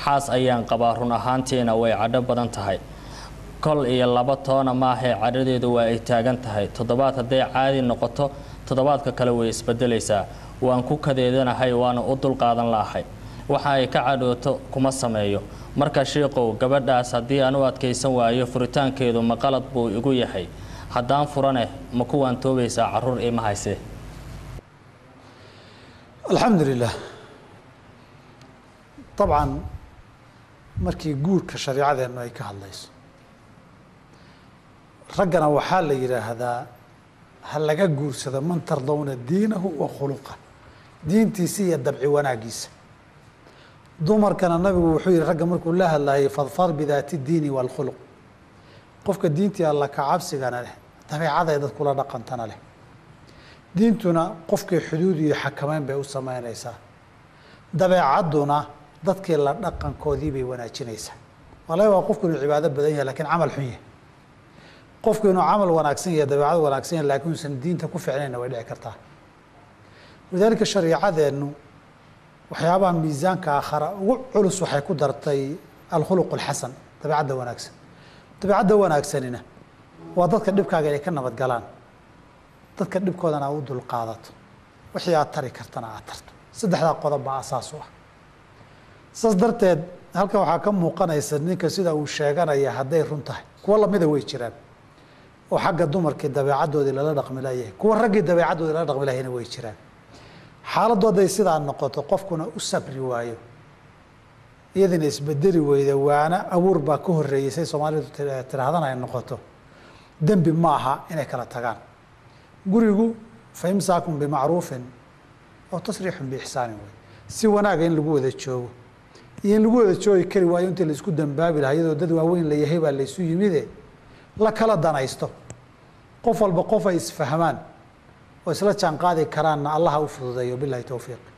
xaas ayaan qabaa run ahaantiina way cadho badan tahay kol iyo laba toona maahee cadhadeedu waa ay taagan tahay toddobaad hadday caadi noqoto toddobaadka kale way isbedelaysaa waan ku kadeedanahay waana u dulqaadan la'ahay waxa ay ka cadhooto kuma sameeyo marka shiiqow gabadhaas haddii aan u adkaysan waayo furitaankeedu ma qalad buu igu yahay haddaan furaneh ma kuwaan toobaysaa caruur ima haysee alxamdu lilah dabcan markii guurka shareicadeennu ay ka hadlayso raggana waxaa la yidhaahdaa ha laga guursado man tardawna diinahu wa khuluqa diintiisa iyo dabci wanaagiisa dumarkana nabigu wuxuu yihi ragga markuu la hadlayay fadfar bidaati diini waalkhuluq qofka diintii alla ka cabsigana leh dabeecaday dad kula dhaqantana leh diintuna qofkii xuduud iyo xakameyn bay u sameynaysaa dabeecadduna dadkii la dhaqankoodii bay wanaajinaysaa waa laga yaabaa qofku inuu cibaado badan yahay lakiin camal xun yahay qofku inuu camal wanaagsan yahay dabeecad wanaagsan yahay laakiin uusan diinta ku ficnayna way dhici kartaa walidaalika shariicadeennu waxyaabaha miisaanka aakhara ugu culus waxay ku dartay alkhuluq alxasan dabeecadda wanaagsan dabeecadda wanaagsanina waa dadka dhibkaaga inay ka nabad galaan dadka dhibkoodana aad u dulqaadato wixii aad tari kartana aad tarto saddexdaa qodob baa asaas u ah saas darteed halkan waxaa ka muuqanaysa ninka sida uu sheeganaya hadday run tahay kuwo lamida way jiraan oo xagga dumarkii dabeecaddoodii lala dhaqmi layahay kuwa raggii dabeecaddoodii lala dhaqmi lahayna way jiraan xaaladdu hadday sidaa noqoto qofkuna u sabri waayo iyadina isbedeli weyda waana abuur baa ka horreeyey say soomaalidu tidhaahdana ay noqoto dembi ma aha inay kala tagaan gurigu fa imsaakun bimacruufin oo tasriixun biixsaanin wey si wanaaga in lagu wada joogo iyo in lagu wada joogi kari waayo intii laisku dambaabi lahaa iyadoo dad waaweyn la yahay baa laysu yimide la kala danaysto qof walba qof ay isfahmaan oo isla jaan qaadi karaanna allaha u fududeeyo bilahi towfiiq